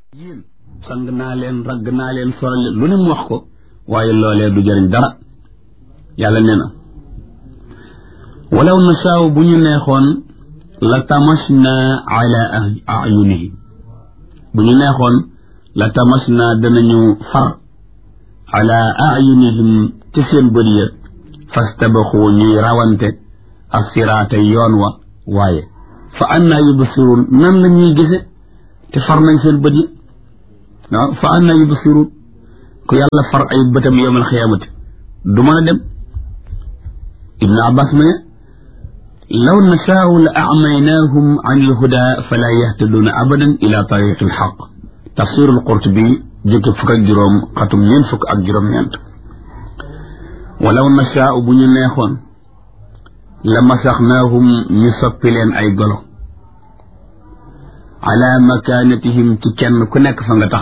yéen sang naa leen ragg naa leen soral leen lu ne mu wax ko waaye loolee du jëriñ dara yàlla nee na walaw nasaaw bu ñu neexoon la tamasna ala ayunihim bu ñu neexoon la tamasna danañu far ala ayunihim ci seen bët ya fastabaxu ñuy rawante assiraata yoon wa waaye fa anna yubsiruun nan la ñuy gise te far nañ seen bët yi waaw fa anna yubsiruun ku yàlla far ay bëtam yowmal xiyaamati du mën a dem ibnu abbas ma ne law nashaau la acmaynaahum an ilhuda fala yahtaduuna abadan ila tariqi alxaq tafsirul qurtubi jëkki fukk ak juróom xatum ñeent fukk ak juróom-ñeent walaw nashaau bu ñu neexoon la masaxnaahum ñu soppi leen ay golo ala makaanatihim ci kenn ku nekk fa nga tax